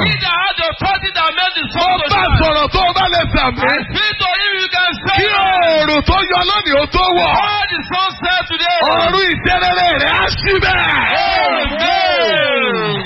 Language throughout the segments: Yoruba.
He that had the authority that made the Mo sun to bá shine. sọ̀rọ̀ tó o bá lè sàmì. I speak to him, you can say. Kí oòrùn tó yọ lónìí ó tó wọ̀. All the sun set today. Ọ̀run ìṣẹ́rẹ́rẹ́ rẹ̀ á sí bẹ́ẹ̀. Amen.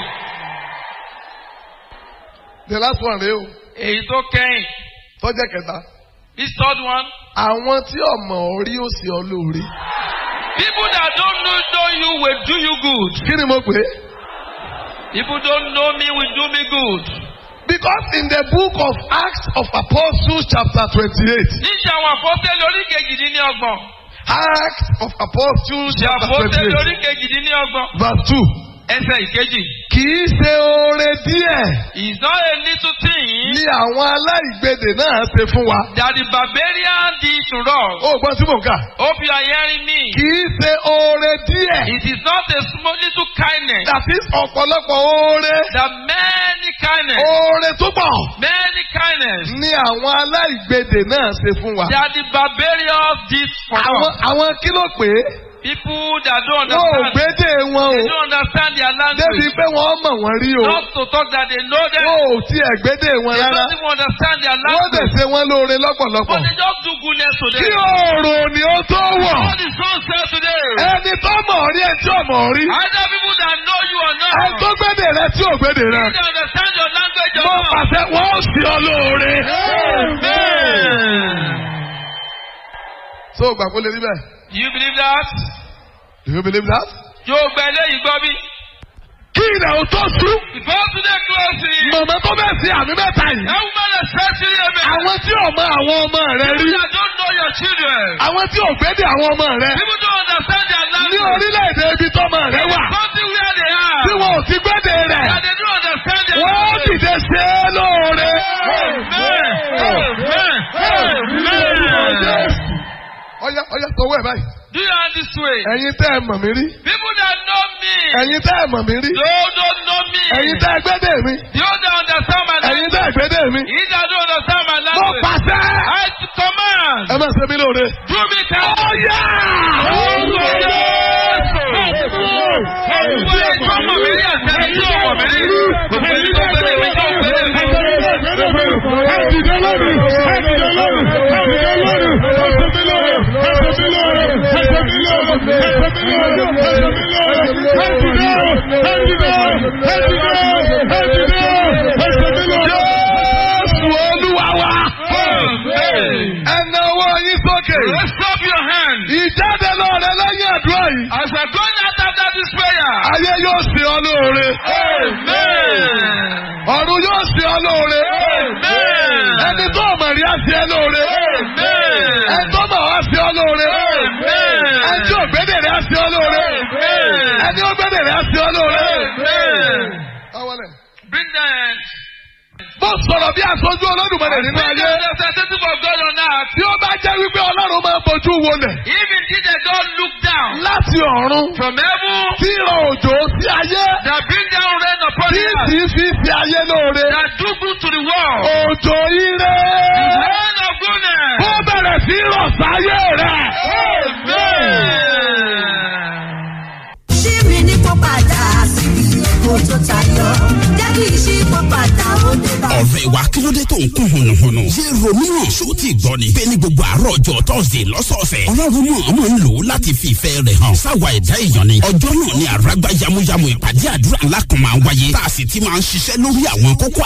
The last one rèé o. Èyí tó kẹ́yìn. Tọ́jẹ́ kẹta. This third one. Àwọn tí ọmọ orí ó sì ọ lóore. People that don't know, know you will do you good. Kí ni mo pè é? People don't know me will do me good. Because in the book of Acts of Apostles chapter twenty-eight. Níṣẹ́ àwọn àpọ́tẹ́lẹ̀ orí kejìdínlọ́gbọ̀n. Acts of Apostles Ṣé chapter àpọ́tẹ́lẹ̀ twenty-eight orí kejìdínlọ́gbọ̀n. verse two. Ẹsẹ̀ ìkejì. Kì í ṣe oore díẹ̀ It's not a little thing ni àwọn aláìgbèdè náà ṣe fún wa. that the barbarian did to us. Ó gbọ́n tí mò ń kà. Hope you are hearing me. Kì í ṣe oore díẹ̀. It is not a small little kindness. That is ọ̀pọ̀lọpọ̀ oore. That many kindness. Oore tó pọ̀ Many kindness. ni àwọn aláìgbèdè náà ṣe fún wa. That the barbarians did for Àwọn us. àwọn kí ló pè é? People that don't Wọ́n ò understand. gbédè wọn They o. don't understand their Débi language. pé wọ́n mọ̀ wọ́n rí o. Not to talk that they know them. Wọ́n ò tiẹ̀ gbédè wọn They rárá. don't even understand their Wọ́n dẹ̀ language. ṣe wọ́n lóore lọ́pọ̀lọpọ̀. But they just do goodness to Kí them. oòrùn ni ó tó wọ̀. What is so said today? Ẹni tó mọ̀ rí ẹ tí ò mọ̀ rí. Either people that know you or not. Ẹni tó gbédè rẹ tí ò gbédè rẹ. They don't understand your language or Mo not. pàṣẹ wọ́n ó sì ọ lóore. Amen. So gbà kó lè rí bẹ́ẹ̀. Do you believe that? Do you believe that? Yóò gba eléyìí gbọ́ bí. Kí ilẹ̀ ò tó sú. Before today closing. Màmá tó bẹ̀ sí àmì mẹ́ta yìí. That woman especially amen. Àwọn tí ò mọ àwọn ọmọ rẹ rí. People that don't know your children. Àwọn tí ò gbédè àwọn ọmọ rẹ. People don't understand their Ní language. orílẹ̀-èdè ibi tọ́mọ rẹ wà. Something where they are. Tí wọn ò ti gbédè rẹ̀. That they don't understand their Wọ́n language. dìde ṣe é lóore. Amen. Amen. Amen. Ọya ọya sọ wẹ̀ báyìí. Do you hand this way? Ẹ̀yin tẹ́ ẹ mọ̀ mí rí. People that know me. Ẹ̀yin tẹ́ ẹ mọ̀ mí rí. Those don't know me. Ẹ̀yin tẹ́ ẹ gbédè mi. Those that understand my Ẹ̀yin language. tẹ́ ẹ gbédè mi. He that don't understand my Mo language. pàṣẹ. I command. Ẹ máa ṣe mí lóore. Do me kind. Ọya! Orúkọ Jésù. Orúkọ Jésù ọmọ mi rí àtẹ̀lé tí ọmọ mi rí. Gbogbo ẹni tó gbélé mi tó gbélé mi. Jésù Olúwa wa. Amen. Ẹ na ọwọ́ yín sókè. Raise up your hand. Ìjáde lọ́rẹ̀ lẹ́yìn àdúrà yìí. As we're going out after this prayer. Ayé yóò ṣe ọ lóore. Amen. Ọ̀run yóò ṣe ọ lóore. Amen. Ẹni tó mọ̀ rí á ṣe ọ lóore. Amen. Ẹni tó mọ̀ wá ṣe ọ lóore. Amen. Ẹni tí ògbédè rẹ̀ á ṣe ọ lóore. Amen. Ẹni ògbédè rẹ̀ á ṣe ọ lóore. Amen. Awọlẹ̀. Bring the hands. Mo sọ̀rọ̀ bí aṣojú Olódùmarè nínú Bring the ayé. representative of God on earth. Tí ó bá jẹ́ wípé Ọlọ́run máa ń bojú wọlẹ̀ If indeed they don't look down láti ọ̀run from heaven tí ìrọ̀ òjò sí ayé that bring down rain upon tí the sì earth fi fi ayé lóore. that do good to the world. Òjò ire Rain of goodness. kó bẹ̀rẹ̀ sí rọ̀ sáyé rẹ̀. Amen. ṣí mi ní kó padà síbi èkó tó tayọ jẹ́ kí ìṣípò padà ó dé bá. ọ̀rẹ́ wa kí ló dé tó ń kún hùnùhùnù. ṣé romeo ṣó ti gbọ́ ni. bẹ́ẹ̀ ni gbogbo àárọ̀ ọjọ́ tọ́sídẹ̀ẹ́ lọ́sọ̀ọ̀sẹ̀. ọlọ́run mọ̀ ọmọ ń lò ó láti fi ìfẹ́ rẹ̀ hàn. sáwa ẹ̀dá èèyàn ni. ọjọ́ náà ni àràgbá yamuyamu ìpàdé àdúrà ńlá kan máa ń wáyé. tá a sì ti máa ń ṣiṣẹ́ lórí àwọn kókó